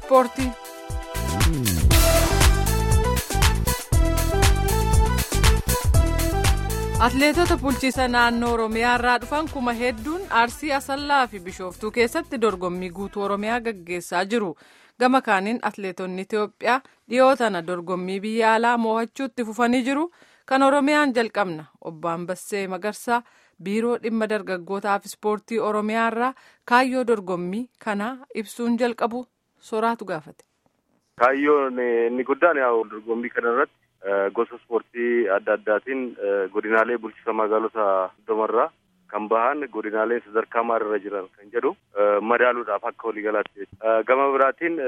ispoortii. Atileetota bulchiisa naannoo Oromiyaa irraa dhufan kuma hedduun Arsii Asallaa fi Bishooftuu keessatti dorgommii guutuu Oromiyaa gaggeessaa jiru. Gama kaaniin atileetonni Itoophiyaa dhiyoo tana dorgommii biyya alaa mo'achuutti fufanii jiru. Kan Oromiyaan jalqabna. Obbo Ambassee Magarsaa biiroo dhimma dargaggootaaf ispoortii Oromiyaa irraa kaayyoo dorgommii kanaa ibsuun jalqabu soraatu gaafate. Kaayyoon inni guddaan yaa'u dorgommii kana irratti gosa ispoortii adda addaatiin godinaalee bulchiisa magaalota hundumarraa kan bahan godinaalee sadarkaa maalirra jiran kan jedhu madaaluudhaaf akka waliigalaatti. Gama biraatiin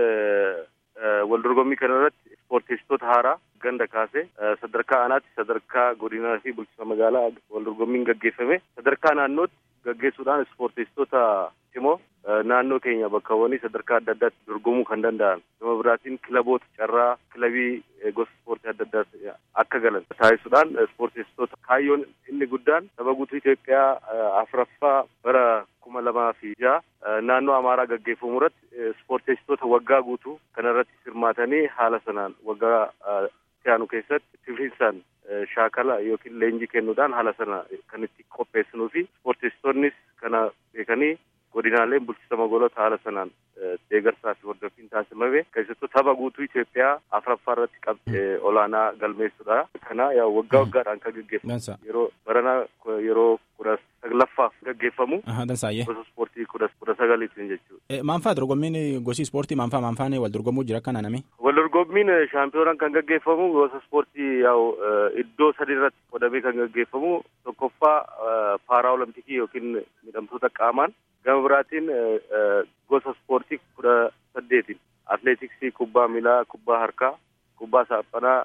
wal dorgommii kana irratti ispoortistoota haaraa ganda kaasee sadarkaa aanaatti sadarkaa godinaa fi bulchiisa magaalaa wal dorgommiin gaggeeffame sadarkaa naannootti gaggeessuudhaan ispoortistoota cimoo naannoo keenya bakkawwanii sadarkaa adda addaatti dorgomuu kan danda'an gama biraatiin kilaboota carraa kilabii gosa ispoortii adda addaa akka galan taasisuudhaan ispoortistoota kaayyoon inni guddaan saba guutuu Itoophiyaa afuraffaa bara kuma lamaa fi jaha naannoo Amaaraa gaggeeffamu irratti ispoortistoota waggaa guutuu kana irratti hirmaatanii haala sanaan waggaa siyaanu keessatti tifiinsaan shaakala yookiin leenjii kennuudhaan haala sana kan itti qopheessinuu fi ispoortistoonnis kana beekanii godinaaleen bulchiisa magaalota haala sanaan deeggarsaa fi hordoffiin taasifame keessattuu tapha guutuu Itoophiyaa afuraffaa irratti qabxii olaanaa galmeessuudha. Kana yaa waggaa waggaadhaan kan gaggeeffamu yeroo baranaa yeroo kudha saglaffaaf gaggeeffamu gosa ispoortii kudha kudha sagaliitiin jechuudha. Maanfaa dorgommiin gosi ispoortii maanfaa maanfaan wal dorgomuu jira akka naaname? Wal dorgommiin shaampiyoonaan kan gaggeeffamu gosa ispoortii yaa'u iddoo sadi irratti qodamee kan gaggeeffamu tokkoffaa paaraa olompikii yookiin midhamtoota qaamaan gama biraatiin gosa ispoortii kudha saddeetiin atleetiksii kubbaa miilaa kubbaa harkaa kubbaa saaphanaa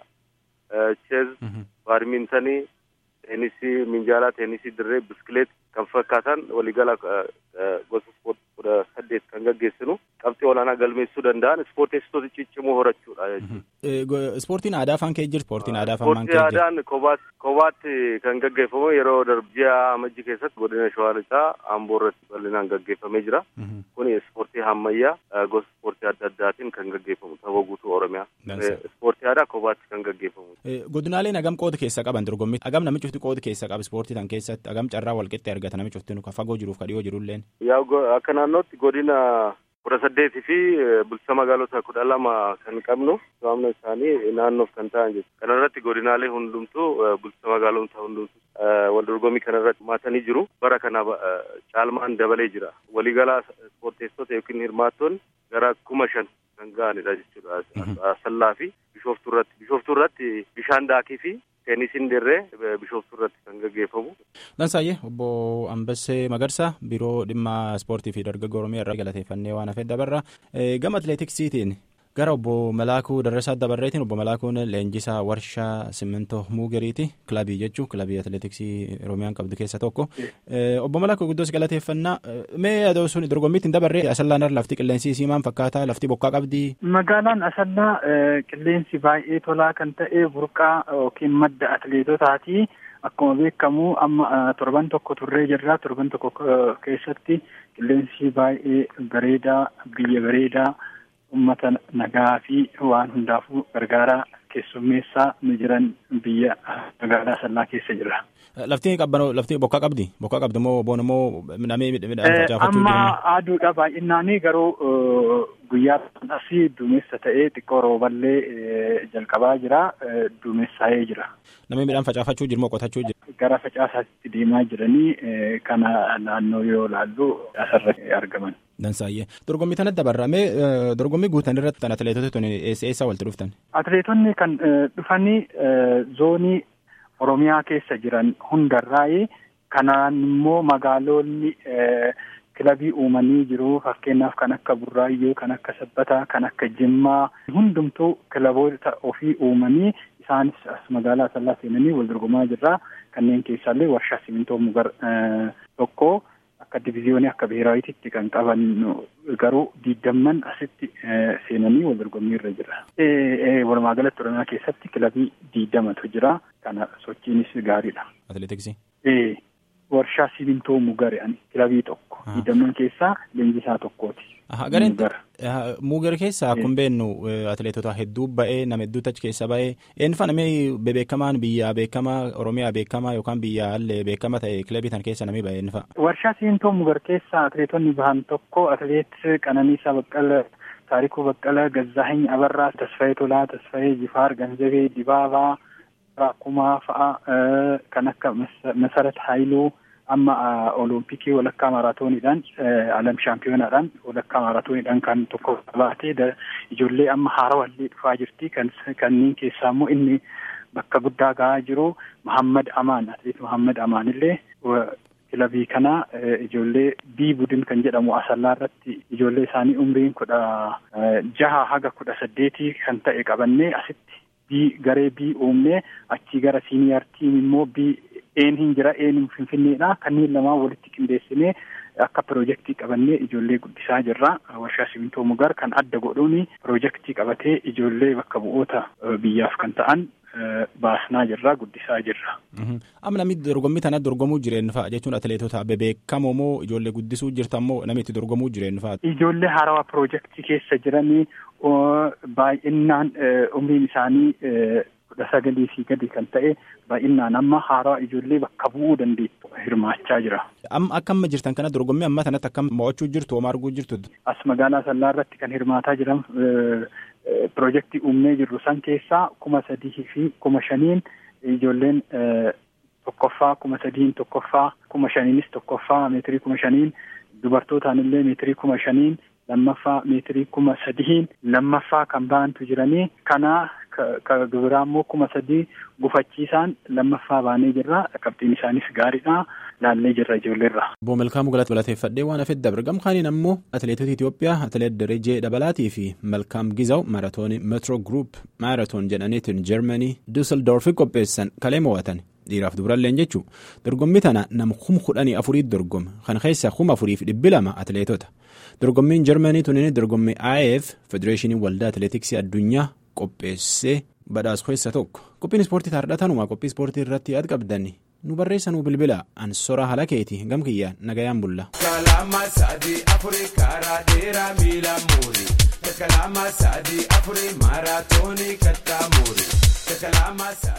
cheez baadmintanii teenisii minjaalaa teenisii dirree biskileet kan fakkaatan waliigala gosa ispoortii kudha saddeet kan gaggeessinu qabxii olaanaa galmeessuu danda'an ispoortistoota ciccimoo horachuudha jechuudha. Ispoortiin aadaa afaan kee jira ispoortiin aadaa afaan maan Ispoortii aadaan kophaatti kan gaggeeffamu yeroo darbiyaa amajji keessatti godina shawaa lixaa amboo irratti bal'inaan gaggeeffamee jira. Kuni ispoortii ammayyaa gosa ispoortii adda addaatiin kan gaggeeffamu tapha guutuu oromiyaa. Ispoortii aadaa kophaatti kan gaggeeffamu. Godinaaleen hagam qooda keessa qaban dorgommii hagam namichi cufti qooda keessa qaba ispoortii tan keessatti hagam carraa walqixxee argata namichi cufti ka fagoo jiruuf ka dhiyoo jirulleen. Yaa akka naannootti godina kudha saddeetii fi bulchiisa magaalota kudha lama kan qabnu to'amna isaanii naannoof kan ta'an jechuudha. Kana irratti godinaalee hundumtuu bulchiisa magaalota hundumtuu wal dorgommii kana irratti hirmaatanii jiru. Bara kana caalmaan dabalee jira. Waliigalaa ispoorteessota yookiin hirmaattoonni gara kuma shan kan ga'anidha jechuudha. Asallaa fi bishooftuu irratti. Bishooftuu irratti bishaan daakii fi teenisiin dirree bishooftuu irratti kan gaggeeffamu. Dansaayyee obbo Ambassee Magarsaa biiroo dhimma ispoortii fi dargaggoo Oromiyaa irraa galateeffannee waan hafee dabarra. Gama atileetiksiitiin gara obbo Malaakuu Darrasaa Dabarreetiin obbo Malaakuun leenjisaa warshaa simmintoo muugeriiti kilabii jechuun kilabii atileetiksii Oromiyaan qabdu keessa tokko. Obbo Malaakuu guddoos galateeffannaa mee adoo sun dorgommiitti hin dabarree asallaan irra lafti qilleensi isii maal fakkaata lafti bokkaa qabdi. Magaalaan asallaa qilleensi baay'ee tolaa kan ta'e burqaa yookiin madda atileetotaati. Akkuma beekamu amma torban tokko turree jirra. Torban tokko keessatti qilleensi baay'ee bareedaa biyya bareedaa uummata nagaa fi waan hundaafuu gargaaraa keessummeessaa nu jiran biyya magaalaa asallaa keessa jira. Lafti qabbanoo lafti bokkaa qabdi bokkaa qabdi moo boon immoo namee midhaan facaafachuu Amma aduudha baay'inaanii garuu guyyaa asii duumessa ta'ee xiqqoo rooballee jalqabaa jira duumessaa'ee jira. Namni midhaan facaafachuu jiru moo qotachuu jiru? Gara facaasaatti deemaa jiranii kana naannoo yoo laallu asirratti argaman. Dansaayyee dorgommii tanatti dabarramee dorgommii guutan irratti kan atileetota tuni eessa eessa walitti dhuftan? Atileetonni kan dhufanii zoonii Oromiyaa keessa jiran hundarraa'ee kanaan immoo magaalonni kilabii uumanii jiru fakkeenyaaf kan akka Burraayyuu kan akka Sabbataa kan akka Jimmaa hundumtuu kilaboota ofii uumanii isaanis as magaalaa Asallaa seenanii wal dorgomaa jirra kanneen keessaallee warshaa simintoo mugar tokko akka diviziyoonii akka biheeraawiititti kan qaban garuu diidamman asitti seenanii wal dorgommii irra jira. Walumaa galatti Oromiyaa keessatti kilabii diidamatu jira. Kana sochiinis gaariidha. Atileetiksii. warshaa simintoo mugare ani kilabii tokko hidhamnoon keessaa leenjisaa tokkooti. Gareen muugar keessaa akkuma beeknu atileetota hedduu ba'ee nama hedduutu achi keessa ba'ee eenyufaa namni beekamaan biyyaa beekamaa oromiyaa beekamaa yookaan biyyaa illee beekama ta'e kilabii tan keessa namni ba'e eenyufaa. Warshaa simintoo mugar keessaa atileetonni bahan tokko atileet Qananiisaa Baqqala Taarikuu Baqqala Gazzaahiny Abarraa Tasfayee Tolaa Tasfayee Jifaar Ganzabee Dibaabaa Raakumaa fa'a kan akka Masarat Haayiluu. amma olompikii walakkaa maaraatooniidhaan alam shaampiyonaadhaan walakkaa maaraatooniidhaan kan tokko baatee ijoollee amma haarawallee dhufaa jirti kan kanneen keessaa immoo inni bakka guddaa gahaa jiru Muhammad Amaan atileet Muhammad Amaan illee kilabii kanaa ijoollee bii budin kan jedhamu asallaa irratti ijoollee isaanii umriin kudha jaha haga kudha saddeetii kan ta'e qabannee asitti bii garee bii uumnee achii gara siiniyaar tiim immoo bii een hin jira een finfinneedha kanneen lamaan walitti qindeessinee akka piroojeektii qabannee ijoollee guddisaa jirra warshaa simintoo mugar kan adda godhuun piroojeektii qabatee ijoollee bakka bu'oota biyyaaf kan ta'an baasnaa jirra guddisaa jirra. Amma namni dorgommii tana dorgomuu jireenya fa'a jechuun atileetota beekamoo moo ijoollee guddisuu jirtan moo namni itti dorgomuu jireenya fa'a. Ijoollee haarawaa piroojeektii keessa jiranii baay'inaan umriin isaanii kudha sagalii fi gadi kan ta'e baay'inaan amma haarawaa ijoollee bakka bu'uu dandeettu hirmaachaa jira. Amma akka amma jirtan kana dorgommii amma kanatti akkam mo'achuu jirtu homaa arguu jirtu. As magaalaa Sallaa irratti kan hirmaataa jiran piroojeektii uumnee jirru san keessaa kuma sadii fi kuma shaniin ijoolleen tokkoffaa kuma sadiin tokkoffaa kuma shaniinis tokkoffaa meetirii kuma shaniin dubartootaan illee meetirii kuma shaniin lammaffaa meetirii kuma sadiin lammaffaa kan baantu jiranii kanaa ka biraa immoo kuma sadii gufachiisaan lammaffaa baanee jirra qabxiin isaanis gaariidha laallee jirra ijoolleerra. Obbo Malkaamuu Galata galateeffadhee waan hafeef dabre gamkaaniin ammoo atileetota Itoophiyaa atileet Darajee Dabalaatii fi Malkaam Gizaw maaratoonii Metro Group maaratoon jedhaniitiin Jarmanii Dusseldorfi qopheessan kalee mo'atan. dhiiraaf dubaralleen jechuun dorgommii tana nama kuma kudhanii afuriitti dorgoma kan keessa kuma afuriif dhibbi lama atileetota dorgommiin jarmanii tunin dorgommii IAF federeeshinii waldaa atileetiksii addunyaa qopheessee badhaas keessa tokko qophiin ispoortii taardhatanuma qophii ispoortii irratti yaad qabdani nu barreessanuu bilbila ansora halakeeti gamkiyyaan nagayaan bulla. Kalama sadii afurii karaa dheeraa miila muurii. Kalama sadii afurii maaraatoonii kattaa muurii.